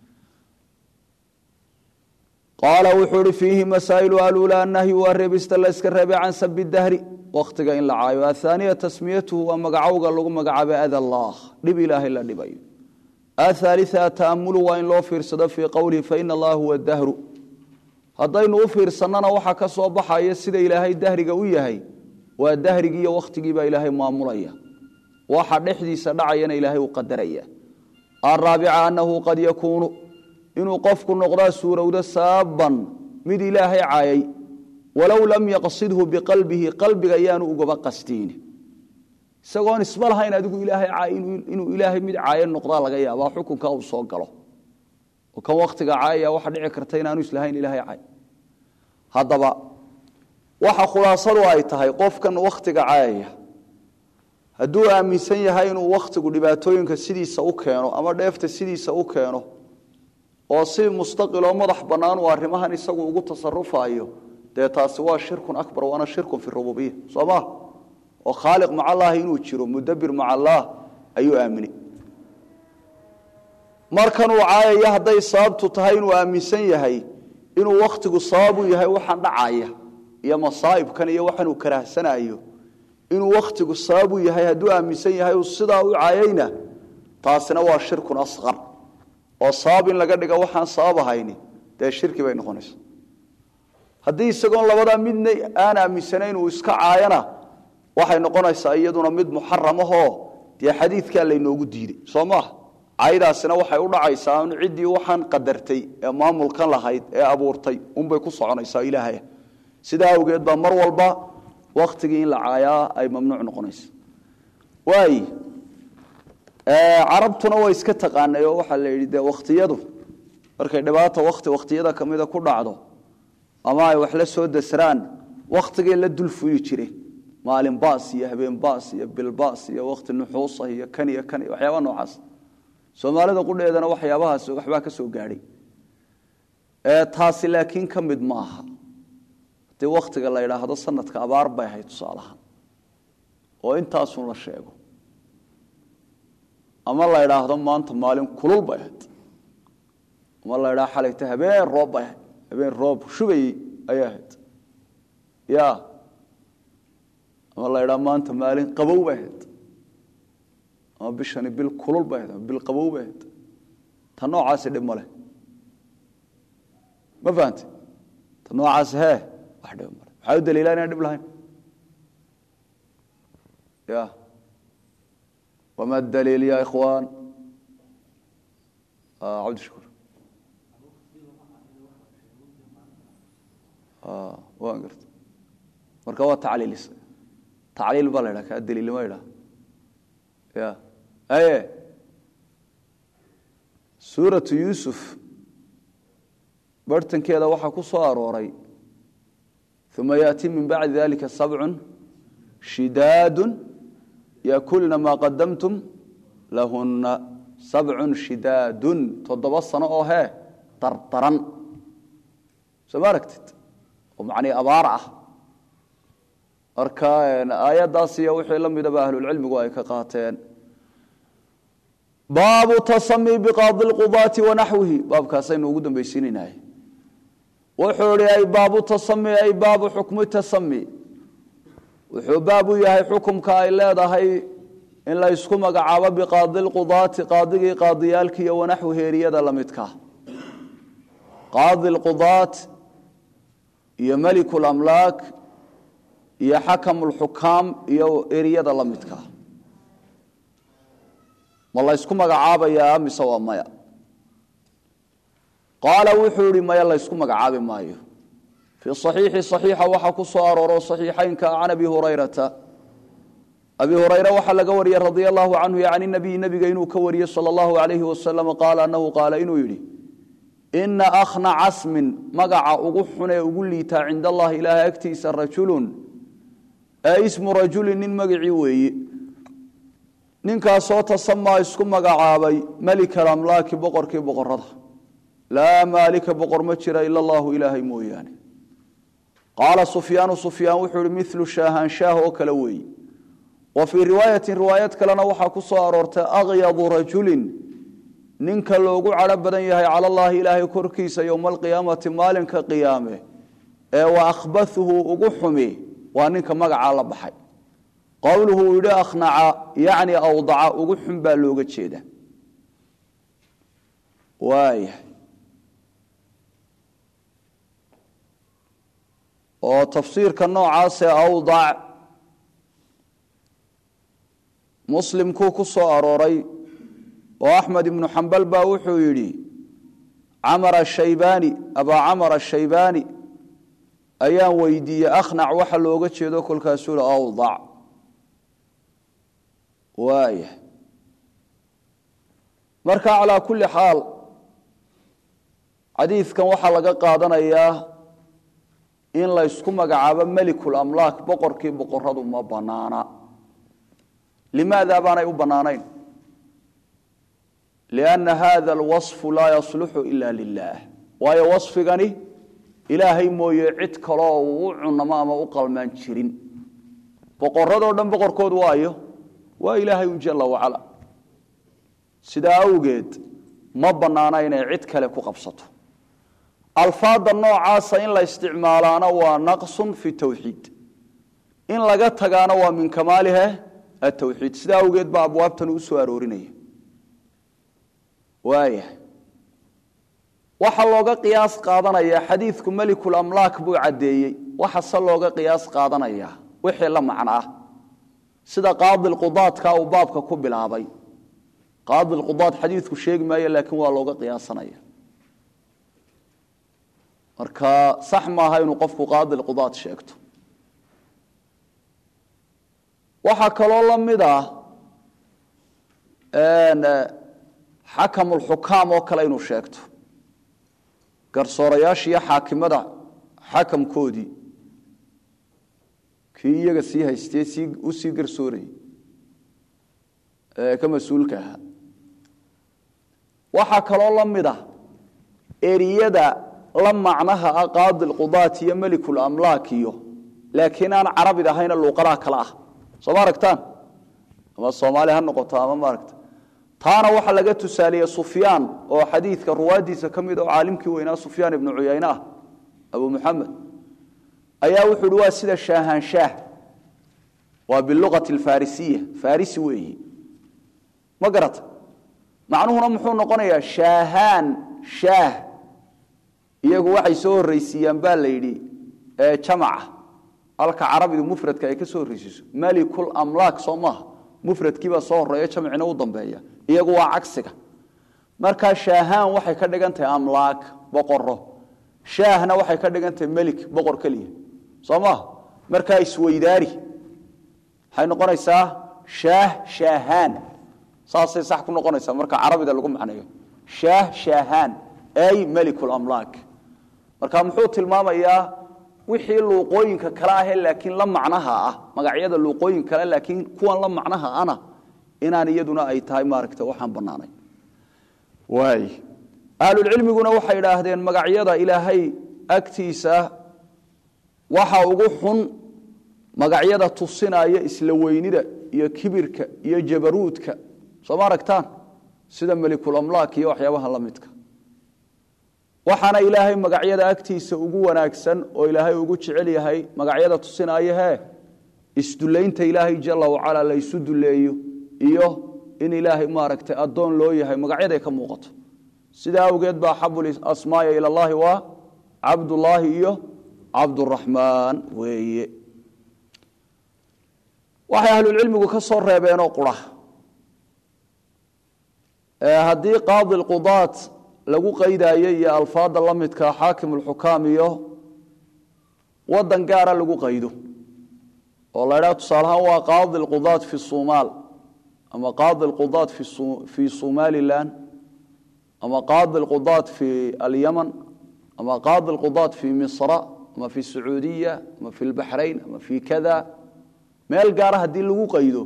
qaala wuxuu ihi fiihi masaa'ilu aluula annahyu waa reebista la yska reebay can sabi dahri wakhtiga in la caayo athaaniya tasmiyatuhu waa magacowga lagu magacaabay ada allah dhib ilaahay la dhibayo athaalia ataamulu waa in loo fiirsado fii qowlihi faina allaha huwa dahru haddaynu u fiirsannana waxaa ka soo baxaya sida ilaahay dahriga u yahay waa dahrigii iyo wakhtigiibaa ilaahay maamulaya waxa dhexdiisa dhacayana ilaahay u qadaraya araabica annahu qad yakuunu inuu qofku noqdaa suurowdo saaban mid ilaahay caayay walow lam yaqsidhu biqalbihi qalbiga yaanu ugaba qastiin isagoon isma lahayn adigu ilaahay inuu ilaahay mid caayo noqdaa laga yaabaa xukunka uu soo galo oo kan wakhtiga caayaya waxa dhici karta inaanu islahayn ilaahay caay haddaba waxa khulaasadu ay tahay qofkan wakhtiga caayaya hadduu aaminsan yahay inuu wakhtigu dhibaatooyinka sidiisa u keeno ama dheefta sidiisa u keeno oo si mustaqiloo madax bannaan uu arrimahan isagu ugu tasarufayo dee taasi waa shirkun akbar waana shirkun fi rububiya soo maa oo khaaliq maca allaahi inuu jiro mudabir maca allaah ayuu aaminay markanuu caayaya hadday sababtu tahay inuu aaminsan yahay inuu wakhtigu sababu yahay waxaan dhacaya iyo masaa'ibkan iyo waxaanuu karahsanayo inuu wakhtigu sababu yahay hadduu aaminsan yahay uu sidaa u caayayna taasina waa shirkun asqar oo sabab in laga dhiga waxaan sabab ahayni dee shirki bay noqonaysa haddii isagoon labadaa midna aan aaminsanayn uu iska caayana waxay noqonaysaa iyaduna mid muxaramahoo dee xadiidkaa laynoogu diiday soo maaha caydaasina waxay u dhacaysaa un ciddii waxaan qadartay ee maamulkan lahayd ee abuurtay unbay ku soconaysaa ilaahay sidaa awgeed baa mar walba wakhtigii in la caayaa ay mamnuuc noqonaysa waay carabtuna way iska taqaanay oo waxaa la yidhi dee wakhtiyadu markay dhibaata wakti wakhtiyada kamida ku dhacdo ama ay wax la soo dasraan wakhtigay la dul fuyi jireen maalin baas iyo habeen baas iyo bilbaas iyo wakti nuxuusa iyo kan iyo kan iyo waxyaaba noocaas soomaalida qudheedana waxyaabahaas waxbaa ka soo gaadhay taasi laakiin ka mid ma aha haddii wakhtiga la yidhaahdo sanadka abaar bay ahayd tusaalahaan oo intaasun la sheego ama la idhaahdo maanta maalin kulul bay ahayd ama la idhaahdo xalayta habeen roob bay ahayd habeen roob shubayey ayay ahayd ya ama la idhaahdo maanta maalin qabow bay ahayd ama bishani bil kulul bay ahayd ama bil qabow bay ahayd ta noocaasi dhib ma leh ma fahamte ta noocaasi hee wax dhib male maxaa u daliilaa inaan dhib lahayn ya wma daliil ya ikhwaan cabdishakuur waan garta marka waa tacliilis tacliil baa la ydhaha kaa daliilnima ydhaha ya aye suuratu yuusuf barhtankeeda waxaa ku soo arooray uma yaأti min bacdi dalika sabcu shidaadu yakulna maa qadamtum lahunna sabcun shidaadun toddoba sano oo hee dardaran soo ma aragtid oo macnii abaar ah marka aayaddaas iyo wixii la midaba ahlulcilmigu ay ka qaateen baabu tasami biqaadi lqudaati wanaxwihi baabkaasaynu ugu dambaysiinaynahay wuxuu ihi ay baabu tasami ay baabu xukmi tasami wuxuu baab u yahay xukumka ay leedahay in la ysku magacaabo biqaadi lqudaati qaadigii qaadiyaalki iyo wanaxwi heeriyada la midka qaadi lqudaat iyo meliku lamlaak iyo xakamu lxukaam iyo eriyada la midka ma la ysku magacaabayaa mise waa maya qaala wuxuu yihi maya laysku magacaabi maayo fii صaxiixi صaxiixa waxaa ku soo arooro صaxiixaynka can abi hurayrata abi hurayre waxaa laga wariyey radia allahu canhu can nabiyi nebiga inuu ka wariyey salى اllahu alayhi wasalam qaala anahu qaala inuu yidhi ina akhna casmin magaca ugu xunee ugu liitaa cinda allahi ilaahay agtiisa rajulun ee ismu rajulin nin magacii weeye ninkaasoo tasamaa isku magacaabay melika alamlaaki boqorkii boqorada laa maalika boqor ma jira ila allahu ilaahay mooyaane qaala sufyaanu sufyaan wuxuu ihi milu shaahanshaah oo kale weeye wa fii riwaayatin riwaayad kalena waxaa ku soo aroortay akyadu rajulin ninka loogu cadho badan yahay cala allaahi ilaahay korkiisa yowma alqiyaamati maalinka qiyaame ee wa akhbathuhu ugu xumi waa ninka magacaa la baxay qowluhu uu yidhi akhnaca yacni awdaca ugu xun baa looga jeeda waaya oo tafsiirka noocaasee awdac muslimkuu ku soo arooray oo axmed ibnu xambal baa wuxuu yidhi camar ashaybaani abaa camar ashaybaani ayaan weydiiyey akhnac waxa looga jeedo kolkaasuu hi awdac waaya marka calaa kulli xaal xadiidkan waxaa laga qaadanayaa in la ysku magacaabo melikul amlaak boqorkii boqoradu ma banaana limaada baanay u bannaanayn lianna hada alwasfu laa yasluxu ila lilah waayo wasfigani ilaahay mooye cid kaloo uu u cunamo ama u qalmaan jirin boqoradoo dhan boqorkood waayo waa ilaahay un jala wacala sidaa awgeed ma bannaana inay cid kale ku qabsato alfaada noocaasa in la isticmaalaana waa naqsun fi tawxiid in laga tagaana waa min kamaalihe atawxiid sidaa awgeed baa abwaabtan u soo aroorinaya waaya waxaa looga qiyaas qaadanayaa xadiidku melikul amlaak buu caddeeyey waxase looga qiyaas qaadanayaa wixii la macno ah sida qaadilqudaadka uu baabka ku bilaabay qaadilqudaad xadiidku sheegi maayo laakiin waa looga qiyaasanaya marka sax maaha inuu qofku qaadilqudaad sheegto waxaa kaloo la mid ah xakamulxukaam oo kale inuu sheegto garsoorayaashiiyo xaakimada xakamkoodii kii iyaga sii haystee sii u sii garsoorayay ee ka mas-uulka ahaa waxaa kaloo la mid ah eriyada la macnaha ah qaadilqudaat iyo melikul amlaak iyo laakiin aan carabid ahayna luuqadaha kale ah soo ma aragtaan ama soomaali ha noqoto ama maaragta taana waxaa laga tusaaliye sufyaan oo xadiidka ruwaadiisa ka mid oo caalimkii weynaa sufyaan ibnu cuyayne ah abu muxamed ayaa wuxuu uhi waa sida shaahanshaah waa biluqati alfarisiya farisi weeyi ma garata macnuhuna muxuu noqonayaa shaahaan shaah iyagu waxay soo horraysiiyaan baa la yidhi jamaca halka carabidu mufradka ay ka soo horraysiiso malikul amlaak soo maaha mufradkiibaa soo horeeya jamcina u dambeeya iyagu waa cagsiga markaa shaahaan waxay ka dhigan tahay amlaak boqoro shaahna waxay ka dhigan tahay melik boqor keliya soo maaha markaa isweydaari waxay noqonaysaa shaah shaahaan saasay sax ku noqonaysaa marka carabida lagu macneeyo shaah shaahaan ay melikul amlaak marka muxuu tilmaamayaa wixii luuqooyinka kale ahee laakiin la macnaha ah magacyada luuqooyin kale laakiin kuwan la macnaha ana inaan iyaduna ay tahay maaragta waxaan bannaanay waay ahlulcilmiguna waxay idhaahdeen magacyada ilaahay agtiisa waxa ugu xun magacyada tusinaya isla weynida iyo kibirka iyo jabaruudka soo ma aragtaan sida melikulamlaak iyo waxyaabaha la midka waxaana ilaahay magacyada agtiisa ugu wanaagsan oo ilaahay ugu jecel yahay magacyada tusinaya hee isdulaynta ilaahay jala wacala la ysu duleeyo iyo in ilaahay maaragtay addoon loo yahay magacyaday ka muuqato sidaa awgeed baa axabu asmaaya ila allahi waa cabdullaahi iyo cabduraxmaan weeye waxay ahlulcilmigu ka soo reebeenoo qura haddii qaadi lqudaat lagu qaydayo iyo alfaada la midka xaakim ulxukaam iyo wadan gaara lagu qaydo oo la ydhaha tusaalahaan waa qaadi lqudaat fi sumaal ama qaadi lqudaat fi somalilan ama qaadi lqudaat fi alyaman ama qaadi lqudaat fi misra ama fi sacuudiya ama fi lbaxrayn ama fi kada meel gaara haddii lagu qaydo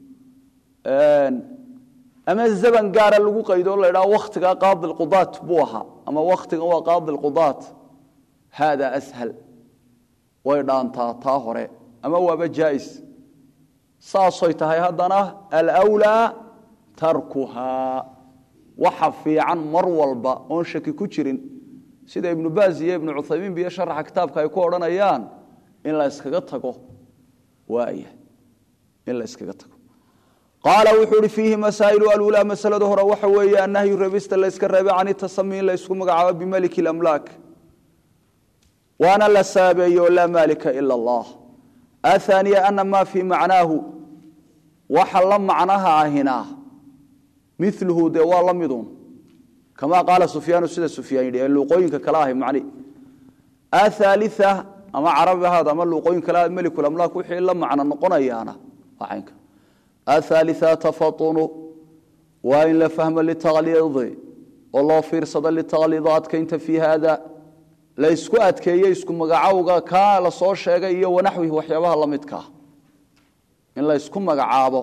ama zaman gaara lagu qaydo la ydhaha wakhtigaa qaadi lqudaat buu ahaa ama wakhtigan waa qaadi lqudaat hada ashal way dhaantaa taa hore ama waaba jaais saasay tahay haddana alwlaa tarkuhaa waxa fiican mar walba oon shaki ku jirin sida ibnu baaz iyo ibnu cuthaymiin biyo sharaxa kitaabka ay ku odhanayaan in la yskaga tago waaya in la yskaga tago qaala wuxuu uhi fiihi masaa'ilu alulaa masalada hore waxa weeye annahyu reebista la yska reebay can itasami in la ysku magacaabo bimaliki lamlaak waana la saabeeyo laa maalika ila allah ahaaniya ana maa fii macnaahu waxa la macnaha ahina miluhu dee waa la midun kamaa qaala sufyaanu sida sufyaan yidhi ee luuqooyinka kale ahay macni athaalia ama carabi ahaad ama luuqooyin kale ahaad melikulamlaak wixii la macno noqonayaana waa caynka athaalia tafatunu waa in la fahmo litaqliidi oo loo fiirsado litaqliid adkaynta fii haada la isku adkeeye isku magacowga kaa la soo sheegay iyo wanaxwihi waxyaabaha la midkaa in la isku magacaabo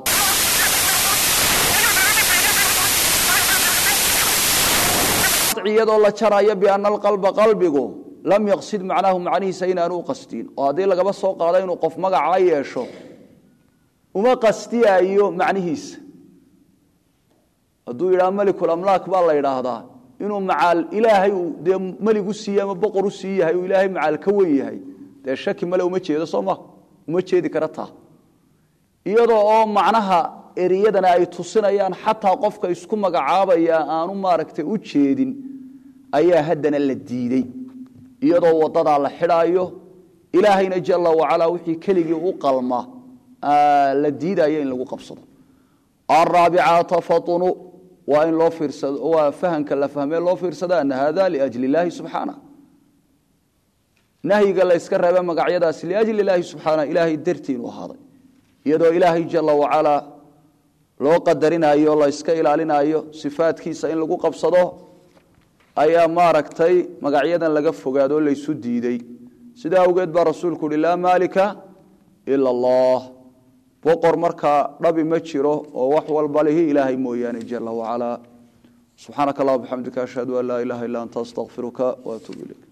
iyadoo la jarayo biana alqalba qalbigu lam yaqsid macnaahu macnihiisa inaanu u qastiin oo haddii lagaba soo qaado inuu qof magacaa yeesho uma qastiyaayo macnihiisa hadduu yidhaha melikulamlaak baa la yidhaahdaa inuu macaal ilaahay dee melig u siiye ama boqor u sii yahay uu ilaahay macaal ka wen yahay dee shaki male uma jeedo soo ma uma jeedi kara taa iyadoo oo macnaha ereyadana ay tusinayaan xataa qofka isku magacaabaya aanu maaragtay u jeedin ayaa haddana la diidey iyadoo wadadaa la xidhaayo ilaahayna jala wacalaa wixii keligii u qalma la diidayo in lagu qabsado araabica tafatunu waa in loo fiirsado waa fahamka la fahmee loo fiirsado ana hada liajli illaahi subxaana nahyiga la yska reebe magacyadaasi liajli illaahi subxaana ilaahay dartii inuu ahaaday iyadoo ilaahay jala wacalaa loo qadarinayo la yska ilaalinayo sifaadkiisa in lagu qabsado ayaa maaragtay magacyadan laga fogaadoo laysu diiday sidaa awgeed baa rasuulku uhi laa maalika ila allah boqor markaa dhabi ma jiro oo wax walba lihi ilaahay mooyaane jala wacalaa subxaanaka allah bxamdika ashhadu an laa ilaha illa anta astaqfiruka waatuub ilayk